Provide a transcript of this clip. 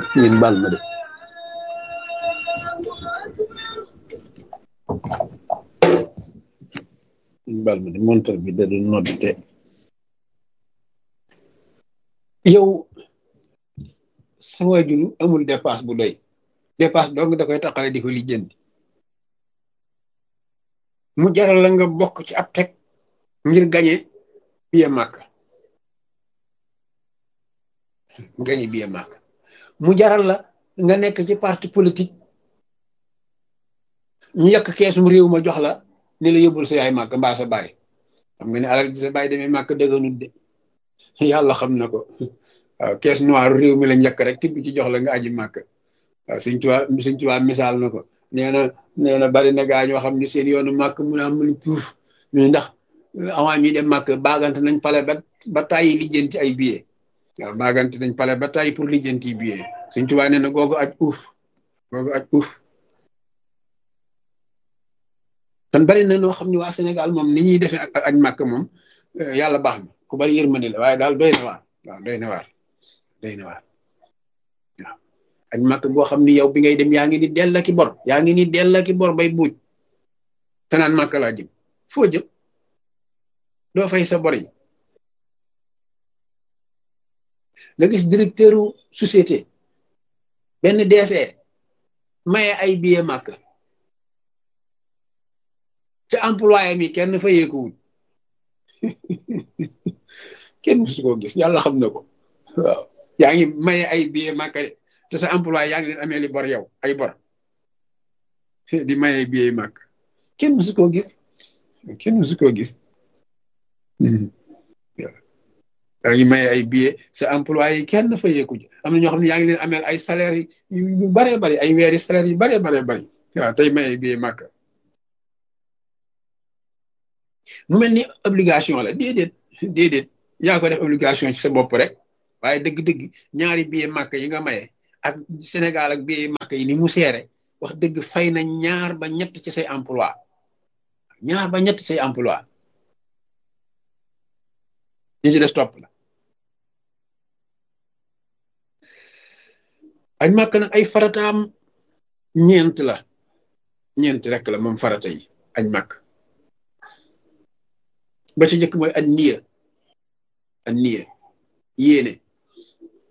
ngeen baal ma de ngeen baal ma de montar bi da doon nodd te yow sa waajur amul dépasse bu doy dépasse dong da koy taxale di ko lijjanti mu jaral la nga bokk ci ab teg ngir gañe biye màkk gañe biye màkk mu jaral la nga nekk ci parti politique ñu yàq keesum réew ma jox la ni la yóbbul sa yaay màkk mbaa sa baay xam nga ne alal di sa baay demee màkk dëgganut de yàlla xam na ko waaw kees noir réew mi lañ yàq rek tibb ci jox la nga aji màkk waaw suñ tuwaa suñ tuwaa misaal na ko nee na nee na bari na gaa ñoo xam ne seen yoonu màkk mun a mun tuuf ñu ndax avant ñuy dem màkk baagante nañ pale ba ba tàyyi lijjanti ay billet waaw baagante nañ pale ba tàyyi pour lijjanti billet suñ tuwaa nee na googu aj uuf googu aj uuf kon bari na noo xam ne waa Sénégal moom ni ñuy defee ak aj màkk moom yàlla baax na ku bari yërmande la waaye daal doy na waar waaw doy na waar doy na waar waaw aj màkk boo xam ni yow bi ngay dem yaa ngi ni dell ki bor yaa ngi ni dell ki bor bay buuj te naan màkk laa jëm foo jëm doo fay sa bor yi nga gis directeuru société benn DC maye ay billet màkk ca employé mi kenn fayeekuwul kenn musu koo gis yàlla xam na ko waaw yaa ngi maye ay billet màkka de te sa employé yaa ngi leen amee li bor yow ay bor di maye ay billet màkk kenn musu koo gis kenn musu koo gis yaa ngi maye ay billet sa employé yi kenn fayeeku ji am na ñoo xam ne yaa ngi leen ameel ay salaire yu baree bari ay weeri salaire yu baree baree bari waaw tey maye ay billet màkk mu mel ni obligation la déedéet déedéet yaa ko def obligation ci sa bopp rek waaye dëgg-dëgg ñaari billet màkk yi nga maye ak Sénégal ak billet màkk yi ni mu seere wax dëgg fay na ñaar ba ñett ci say emploi ñaar ba ñett say emploi ñu ci des topp la aj màkk nag ay farataam ñeent la ñeent rek la moom farata yi aj màkk ba ci njëkk mooy an niya an niya yéene